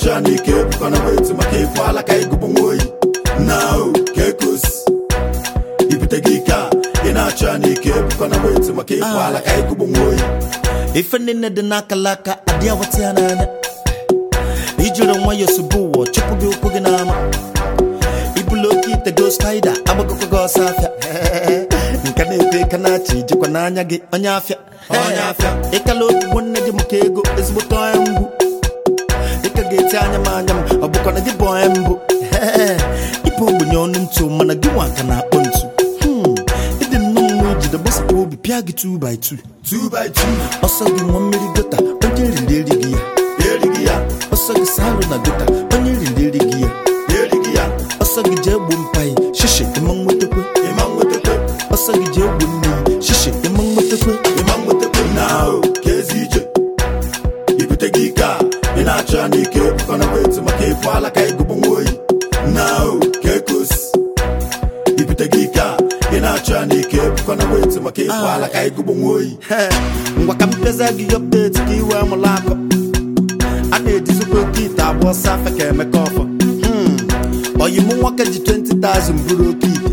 na-achọ ya n'ike ebukọna weti maka ịfụ ala ka ịgụbụ nwa oyi na o ka ekosi ibute gị ike a ị na-achọ ya n'ike ebukọna weti maka ịfụ ala ka ịgụbụ nwa oyi ife niile dị n'akalaka adị awata ya n'anya ijiri nwayọọ sobe ụwa chụpụ gị ụkwụ gị n'ama ibulu oke ite go spaida agbagokwa gị ọsọ afịa nke na-ekwe ka na-achị jikwa n'anya gị onye afịa Onye afịa. ịkala ogbugbo nne gị maka ego ezigbote onye mgbu ịka ga-eti anya m anya m ọ bụkwa na gị bụ onye mbụ ịbụ ogbenye ọnụ ntụ mana gị nwa ka na-akpọ ntu Hmm, ịdị nnọọ mma ijide gbasapụ obi pịa gị 2 by 2 2 by 2 ọsọ gị nwa mmiri gota onye riri erighị ya erighị ya ọsọ gị salụ na gota onye riri erighị ya erighị ya ọsọ gị jee gbuo mpaghị shishi ịma nwetakwe ịma nwetakwe ọsọ gị jee gbuo mmiri shishi ịma nwetakwe ịma nwetakwe na o ka ezi ije ibute gị ike a ị na-achọ ya n'ike ebukọna weti maka ịfụ ala ka ịgụbụ nwa oyi na o ka ekosi ibute gị ike a ị na-achọ ya n'ike ebukọna weti maka ịfụ ala ka ịgụbụ nwa oyi He, ngwa ka m pịaza gị ọpdeti ka iwe mụrụ akọ a na-ejizikwa oke ite agba ọsọ afa ka emeka ọfọ Hmm, oyi mụ nwoke ji 20,000 bụrụ oke ite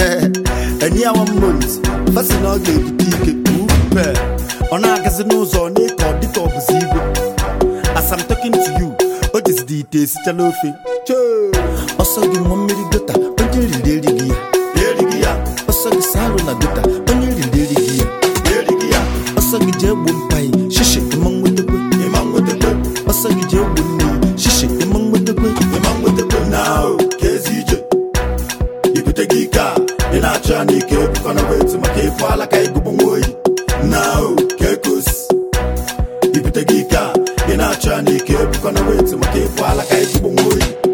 enyi ya one month fasi na ọ ga-ebute ike upe ọ na-agazi n'ụzọ ọ na-eke ọ dịka ọ bụzi igwe as I'm talking to you o jizidi ite esichala ofe Choo! ọsọ gị nwa mmiri gota onye riri erighị ya erighị ya ọsọ gị salụ na gota onye riri erighị ya erighị ya ọsọ gị jee gbuo mpaghị shishi ịma nwetakwe ịma nwetakwe ọsọ gị jee gbuo mmiri shishi ịma nwetakwe ịma nwetakwe na o ka ezi ije ibute gị ike a ị na-achọ ya n'ike ebukọna weti maka ịfụ ala ka ịgụbụ nwa oyi na o ka ekosi ibute gị ike a ị na-achọ ya n'ike ebukọna weti maka ịfụ ala ka ịgụbụ nwa oyi